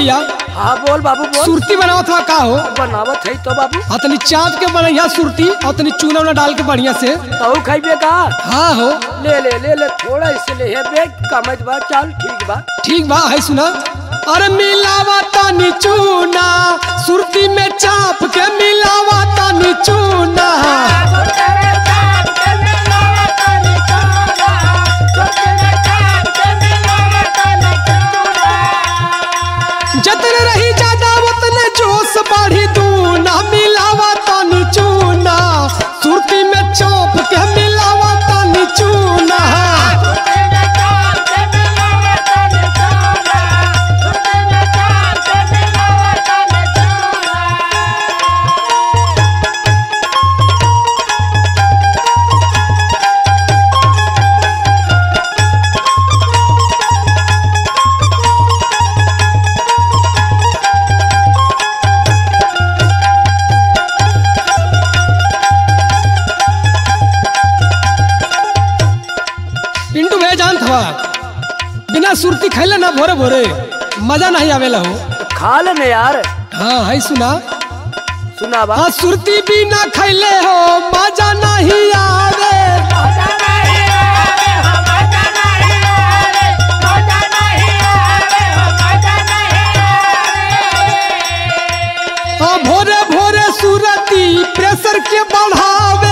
भैया हाँ बोल बाबू बोल सुरती बनावत हुआ का हो बनावत है तो बाबू हाँ तनी चाँद के बढ़िया सुरती और तनी चूना उना डाल के बढ़िया से तू खाइबे का हाँ हो ले ले ले ले थोड़ा इससे ले है बे कमत बा चल ठीक बा ठीक बा है सुना अरे मिलावा तनी चूना सुरती में चाप के मिलावा तनी चूना जतने रही ज्यादा उतने जोश बढ़ी दूना मिलावा तनी चूना सुरती में चाप के मिलावा तनी चूना पिंटू भैया जानत हवा बिना सुरती खैले ना भोरे भोरे मजा नहीं आवेला हो खा ले यार हाँ है सुना सुना बा हाँ सुरती बिना खैले हो मजा नहीं आवे हाँ भोरे भोरे सुरती प्रेशर के बढ़ावे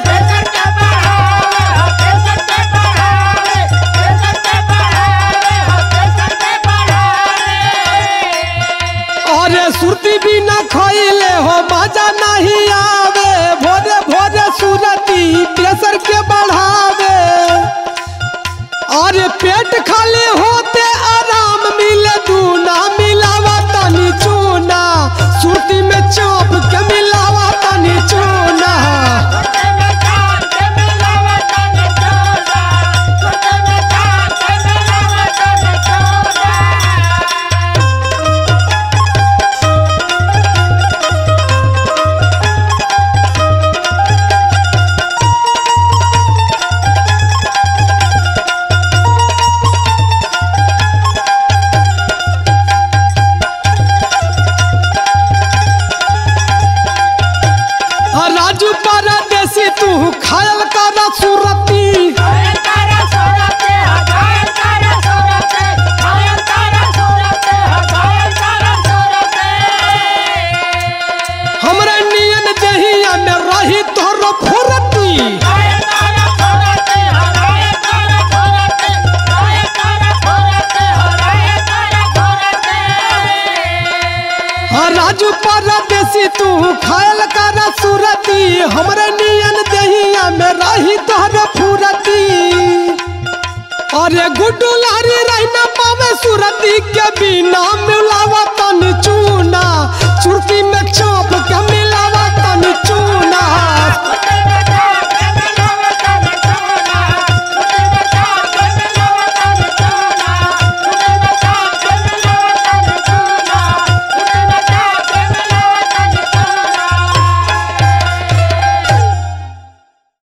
अरे सुरती बिना खैले हो मजा नहीं आवे भोरे भोरे सुरती प्रेशर के बढ़ावे अरे पेट खाली होते आराम मिले दूना मिलावा तनी चूना सुरती में चाप के मिलावा तनी चूना हाँ, राजू परदेसी तू खायल कर सुरती हमरे नियन देहिया में रही तोरो फुरती हाँ राजू परदेसी तू खायल कर सुरती हमरे नियन देहिया में रही तोरो फुरती अरे गुड्डू लारी रही ना पावे सुरती के बिना मिलावा तन चू